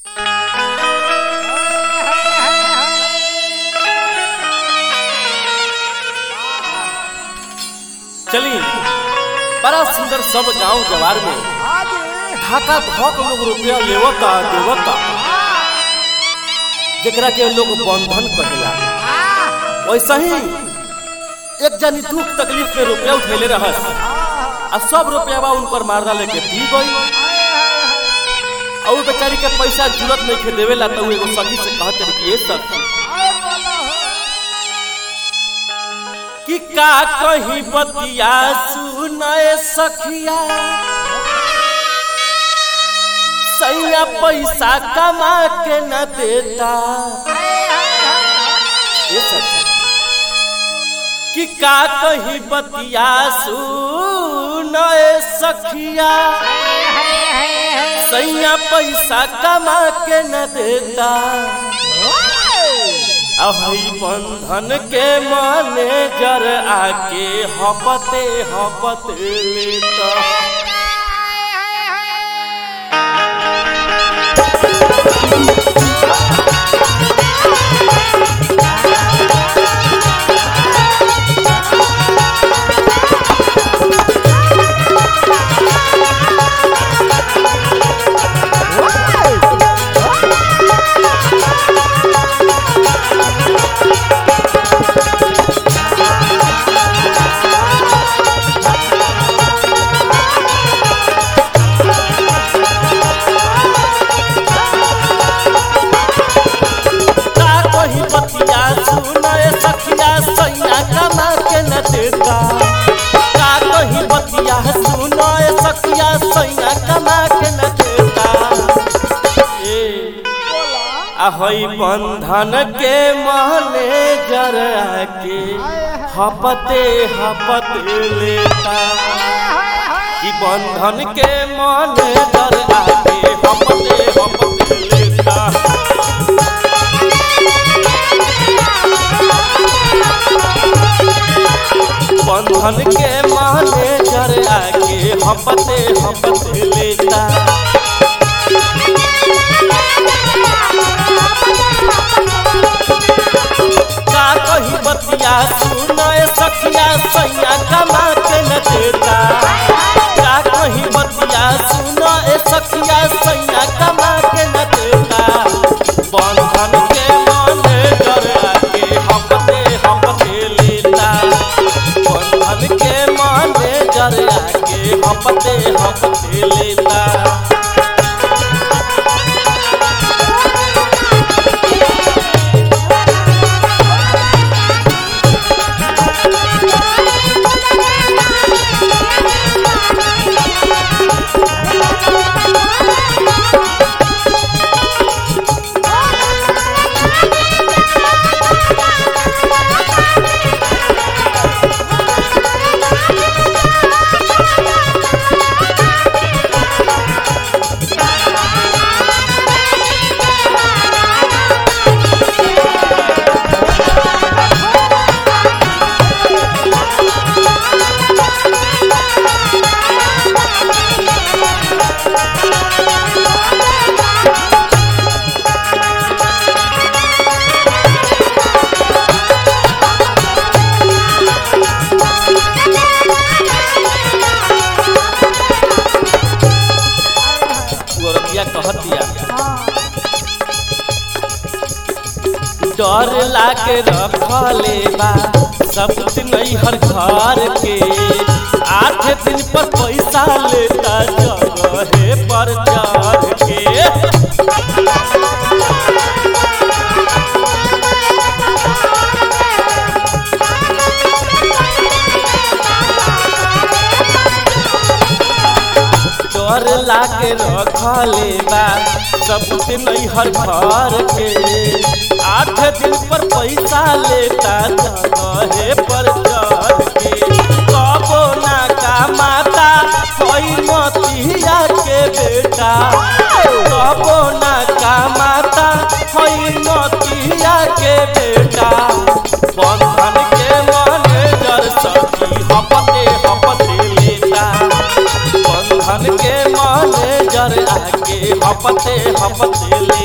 चली बड़ा सुंदर सब गांव जवार में ढाका धक लोग रुपया लेवता देवता जेकरा के लोग बंधन कहेला वैसा ही एक जनी दुख तकलीफ में रुपया उठेले रहस आ सब रुपया उनकर मारदा लेके पी गई और उ बेचारी के पैसा जरूरत नहीं खे देवेला तो उ एगो सखी से कहत रही कि ए सखी कि का कहीं बतिया सुनाए सखिया सैया पैसा कमा के न देता ए सखी कि का कहीं बतिया सुनाए सखिया सैया पैसा कमा के न देता अही बंधन के मैनेजर आके हपते हपते लेता का कहीं बतिया सुनाए सखिया सैया कमा के न देता का कहीं बतिया सुनाए सखिया सैया कमा के न देता ए अहई बंधन के मैनेजर आके हपते हपते लेता कि बंधन के मैनेजर आके हपते हपते लेता बंधन के मैनेजर आके हपते हपते लेता का कही बतिया सुनाए सखिया सैया कमा के न देता का कही बतिया सुनाए सखिया सैया कमा के न देता बंधन के मैनेजर आके हपते हपते लेता बंधन के मैनेजर आके हपते हपते लेता गोरबिया कहतिया डर लाके रखले बा सब दिन नहीं हर घर के आठ दिन पर पैसा लेता जगहे पर चढ़ के डर लाके रखले बा सब दिन नहीं हर घर के आठ दिन पर पैसा लेता जगहे पर चढ़ के कबो ना का माता कोई मतिया के बेटा कबो ना का माता कोई मतिया के बेटा बंधन के मैनेजर सखी हपते हपते लेता बंधन के मैनेजर आके हपते हपते ले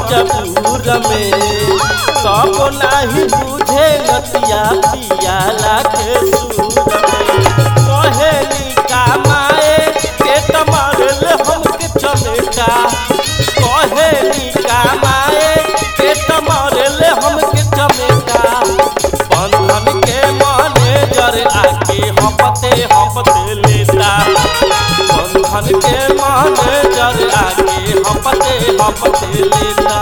मजबूर में कब नाही बुझे नतिया पियाला के सूर में कहेली कामाए के तमारल हमके चमेटा कहेली कामाए के तमारल हमके चमेटा बंधन के मैनेजर आके हपते हपते लेता बंधन के मैनेजर आके हपते हपते लेता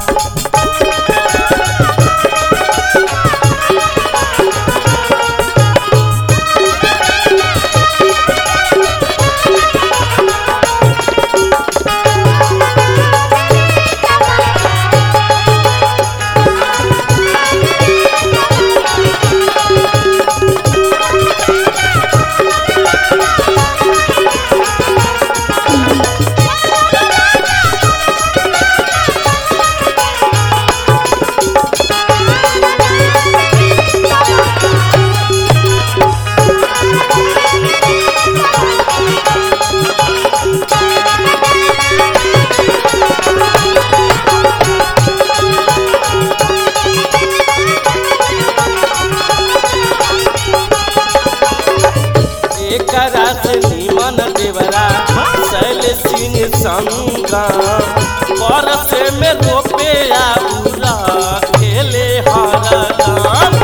एकरा से निमन देवरा शैल सिंह संगा परस में रोपे आउरा खेले हरदम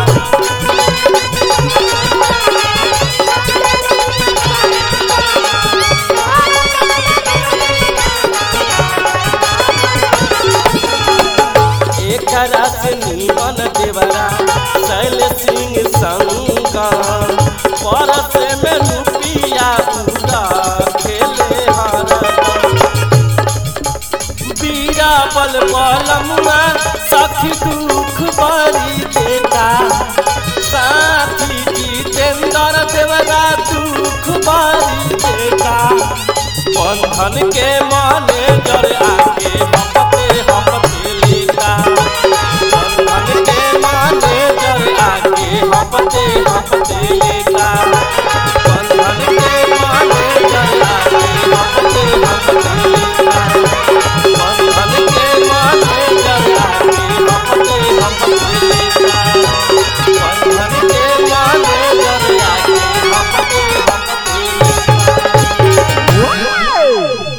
एकरा से निमन देवरा शैल सिंह संगा परस में रुपिया पूरा खेले हरदम बीरा बल बलमुआ सखी दुख बड़ी देता साथी जितेंद्र देवरा दुख बड़ी देता बंधन के मन